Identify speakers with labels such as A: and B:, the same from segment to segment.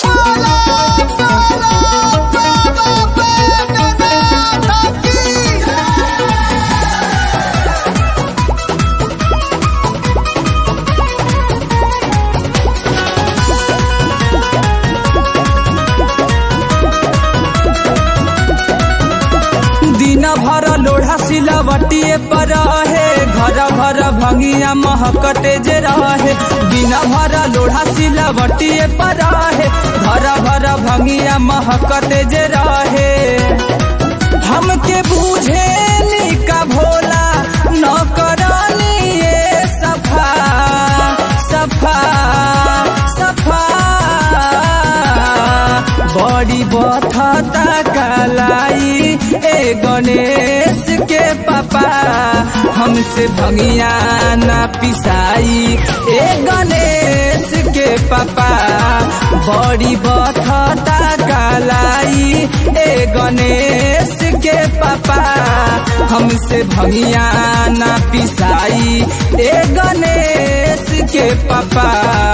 A: दिन भर लोढ़ा सिलवटिए पर रहे घर भर भंगिया महकते जे रहे दिन भर लोढ़ा सिलवटिए पर रहे घर भर भंगिया महकते जे रहे हमके बूझे का भोला न करनी ये सफा सफा सफा बड़ी बथता कलाई ए गणेश के पापा हमसे भंगिया ना पिसाई ए गणेश के पापा बड़ी बथता कलाई ए गणेश के पापा हमसे भंगिया ना पिसाई ए गणेश के पापा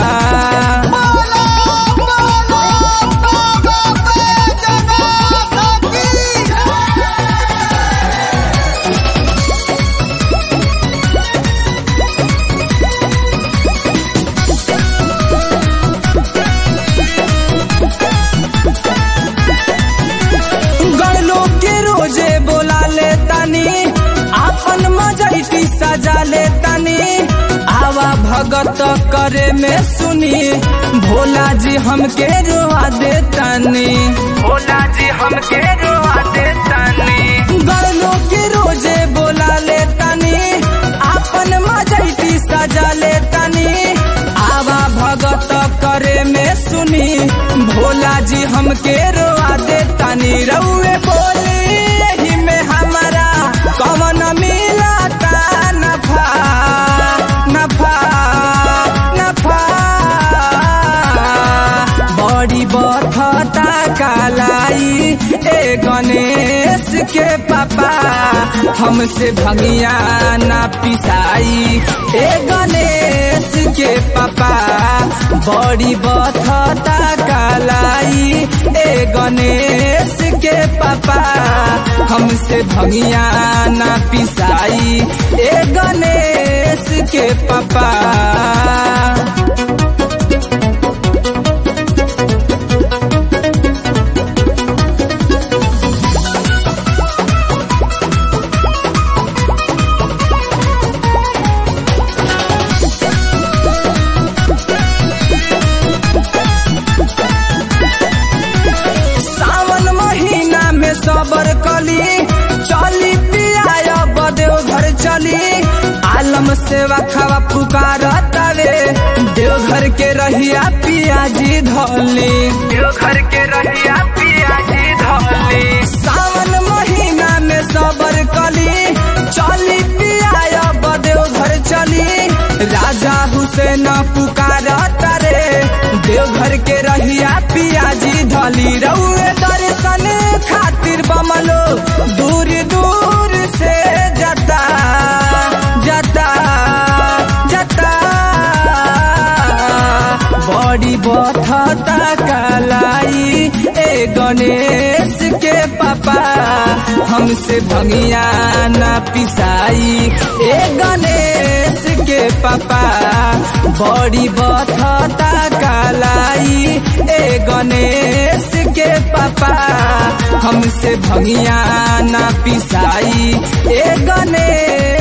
A: गड़लो के रोजे बोला ले तनी आपन मजैती सजा ले तनी आवा भगत करे में सुनी भोला जी हमके रोआ दे तनी भोला जी हमके रोआ दे तनी गड़लो के रोजे बोला ले तनी आपन मजैती सजा ले तनी आवा भगत करे में सुनी भोला जी हमके रोआ दे तनी रउए बोली यही में हमारा कवन मिलता नफा नफा नफा बड़ी बथता कालाई ए गणेश के पापा हमसे भंगिया ना पिसाई ए गणेश के पापा बड़ी बथता कालाई ए गणेश के पापा हमसे भंगिया ना पिसाई ए गणेश के पापा सावन महीना में सबर कली चली पिया बदेव घर चली आलम सेवा खावा पुकार तले देवघर के रहिया पियाजी धली देवघर के रहिया पियाजी धली सावन महीना में सबर कली चली पिया बदेव घर चली राजा हुसैन पुकार तारे देवघर के रहिया पियाजी धली रउए दर्शन खातिर बमलो दूर दूर से जता जता जता बड़ी बथता कलाई ए गणेश के पापा हमसे भंगिया ना पिसाई ए गणेश के पापा बड़ी बथता कलाई ए गणेश के पापा हमसे भंगिया ना पिसाई ए गणेश